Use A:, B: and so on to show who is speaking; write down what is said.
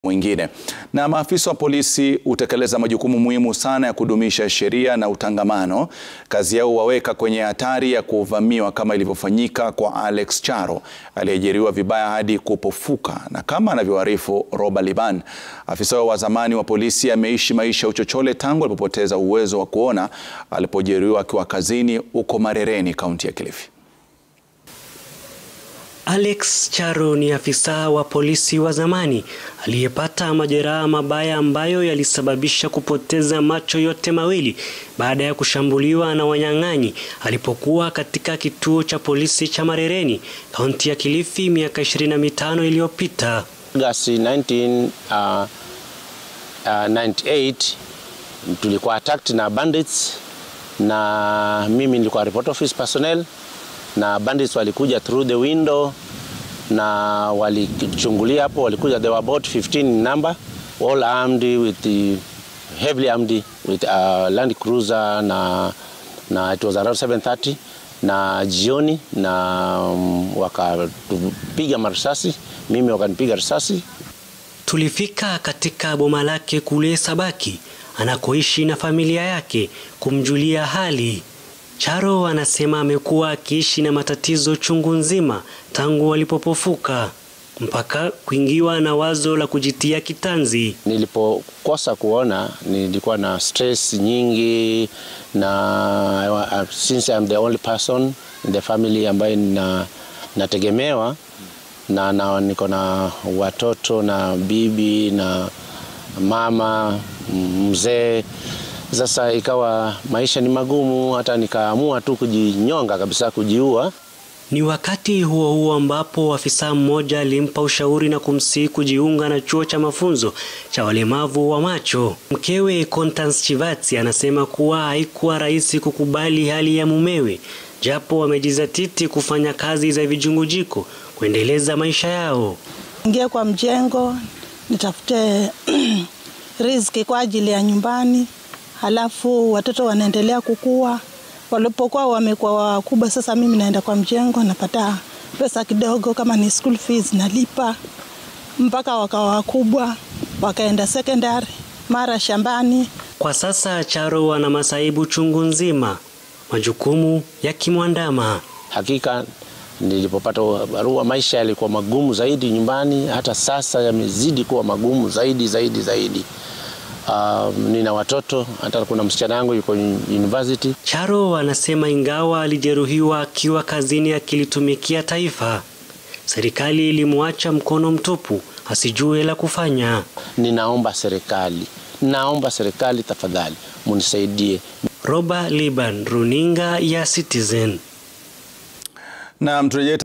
A: mwingine. Na maafisa wa polisi hutekeleza majukumu muhimu sana ya kudumisha sheria na utangamano. Kazi yao waweka kwenye hatari ya kuvamiwa kama ilivyofanyika kwa Alex Charo aliyejeruhiwa vibaya hadi kupofuka. Na kama anavyoarifu Roba Liban, afisa wa zamani wa polisi ameishi maisha ya uchochole tangu alipopoteza uwezo wa kuona alipojeruhiwa akiwa kazini huko Marereni, kaunti ya Kilifi.
B: Alex Charo ni afisa wa polisi wa zamani aliyepata majeraha mabaya ambayo yalisababisha kupoteza macho yote mawili baada ya kushambuliwa na wanyang'anyi alipokuwa katika kituo cha polisi cha Marereni, kaunti ya Kilifi miaka 25 iliyopita.
C: Agosti 1998 tulikuwa attacked na bandits na mimi nilikuwa report office personnel na bandits walikuja through the window na walichungulia hapo, walikuja, they were about 15 in number, all armed with the, heavily armed with a Land Cruiser na, na it was around 7:30 na jioni, na um, wakatupiga marisasi, mimi wakanipiga risasi.
B: Tulifika katika boma lake kule Sabaki anakoishi na familia yake kumjulia hali. Charo anasema amekuwa akiishi na matatizo chungu nzima tangu walipopofuka mpaka kuingiwa na wazo la kujitia kitanzi.
C: Nilipokosa kuona nilikuwa na stress nyingi na since I'm the only person in the family ambaye na, nategemewa na, na niko na watoto na bibi na mama mzee sasa ikawa maisha ni magumu, hata nikaamua tu kujinyonga kabisa, kujiua.
B: Ni wakati huo huo ambapo afisa mmoja alimpa ushauri na kumsihi kujiunga na chuo cha mafunzo cha walemavu wa macho. Mkewe Constance Chivatsi anasema kuwa haikuwa rahisi kukubali hali ya mumewe, japo wamejizatiti kufanya kazi za vijungujiko kuendeleza maisha yao.
D: Ingie kwa mjengo nitafute riziki kwa ajili ya nyumbani halafu watoto wanaendelea kukua. Walipokuwa wamekuwa wakubwa, sasa mimi naenda kwa mjengo, napata pesa kidogo, kama ni school fees nalipa, mpaka wakawa wakubwa, wakaenda secondary, mara shambani.
B: Kwa sasa Charo ana masaibu chungu nzima, majukumu yakimwandama.
C: Hakika nilipopata barua, maisha yalikuwa magumu zaidi nyumbani, hata sasa yamezidi kuwa magumu zaidi zaidi zaidi. Uh, nina watoto hata kuna msichana wangu yuko university.
B: Charo anasema ingawa alijeruhiwa akiwa kazini akilitumikia taifa, serikali ilimwacha mkono mtupu, asijue la kufanya.
C: Ninaomba serikali, naomba serikali tafadhali munisaidie.
B: Roba Liban, runinga ya Citizen.
A: Na mturejee